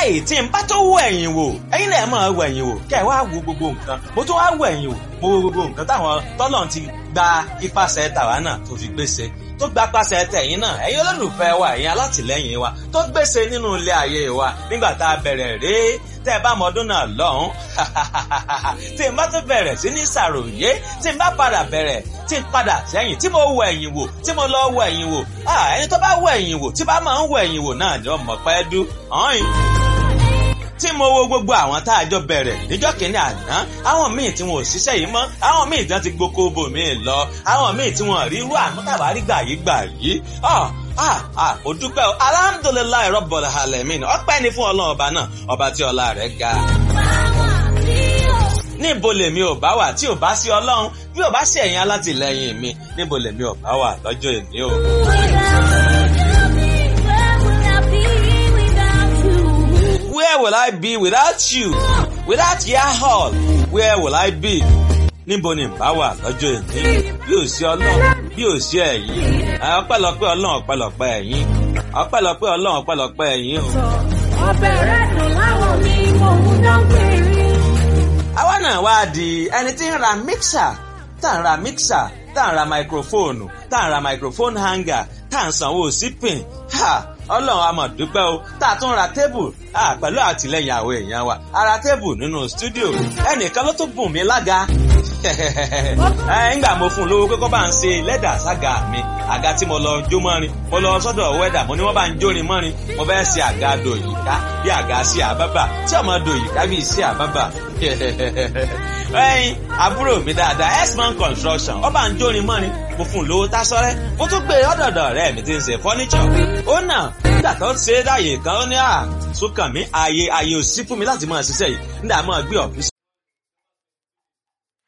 báyìí tí n bá tó wọ ẹ̀yìn wò ẹ̀yin náà máa wọ ẹ̀yìn wò kẹ́ ẹ̀ wá wo gbogbo nǹkan mo tún wá wọ ẹ̀yìn wò mo wo gbogbo nǹkan táwọn tọ́lọ̀ ti gba ipasẹ̀ tàwa náà tó fi gbèsè tó gba pàṣẹ tẹ̀yìn náà ẹ̀yin olólùfẹ́ wa ẹ̀yin alátìlẹ́yìn wa tó gbèsè nínú ilé ayé wa nígbà tá a bẹ̀rẹ̀ rèé tẹ́ ẹ bá mọ ọdún náà lọ́hùn tí n bá tún bẹ̀rẹ̀ sí ní ṣàròyé tí n bá padà bẹ̀rẹ̀ tí n padà sẹ́yìn tí mo wọ ẹ̀yìn wò tí mo lọ wọ ẹ̀yìn wò ẹni tó bá wọ ẹ̀yìn wò tí bá máa ń wọ ẹ̀yìn wò náà ni ọmọ pẹ́ dú ọ̀hìn tí mo wo gbogbo àwọn tá a jọ bẹ̀rẹ̀ níjọ́ kìíní àná àwọn míì tí wọn ò ṣiṣẹ́ yìí mọ́ àwọn míì tí wọ́n ti gboko bò míì lọ àwọn míì tí wọn rí irú àmútàbá rí gbà yí gbà yìí ah ah mo dúpẹ́ o alhamdulilayi rọ́bọ̀lá alamin ọpẹ́ ni fún ọlọ́run ọba náà ọba tí ọlá rẹ̀ ga. níbo lèmi ò bá wà tí ò bá sí ọlọ́run bí ò bá sí ẹ̀yin alátìlẹyìn mi níbo lèmi ò bá wà lọ́jọ́ èmi o. Where will I be without you? Without your hall, where will I be? níbo ni bá wà lọ́jọ́ èmi bí ò sí ọlọ́run bí ò sí ẹ̀yin ọpẹ́lọpẹ́ ọlọ́run ọpẹ́lọpẹ́ ẹ̀yin ọpẹ́lọpẹ́ ọlọ́run ọpẹ́lọpẹ́ ẹ̀yin o. ọbẹ̀ rẹ̀ dùn láwọn mi mò ń dán péré. àwa náà wá di ẹni tí ń ra mixer tá ń ra mixer tá ń ra microphone tá ń ra microphone hanger tá ń sanwó sípìn ọlọ́run a máa dúpẹ́ o tá a tún ra tébù pẹ̀lú àtìlẹ́yìn àwọn èèyàn wa a ra tébù nínú stúdíò ẹnìkan ló tún bùn mí lága ńgbà mo fún un lówó kókó bá ń ṣe lẹ́dà sága mi àga tí mo lọ jó mọ́rin mo lọ sọ́dọ̀ wẹ́dà mo ní wọ́n bá ń jórin mọ́rin mo fẹ́ ṣe àga dòyìká bí àga sí àbábà tí ọmọ dòyìká bí sí àbábà ẹyin àbúrò mi dáadáa x-man construction ọba ń jórin mọ́rin mo fún un lówó tásọ́rẹ́ mo tún gbé ọ̀dọ̀dọ̀ rẹ̀ mi ti ń ṣe fọ́níṣọ̀ ó nà nígbà tó ń ṣe é dáyè kan ó ní à sókàn mi ààyè ààyè ò sí fún mi láti máa ṣiṣẹ́ yìí nígbà máa gbé ọ̀fíìsì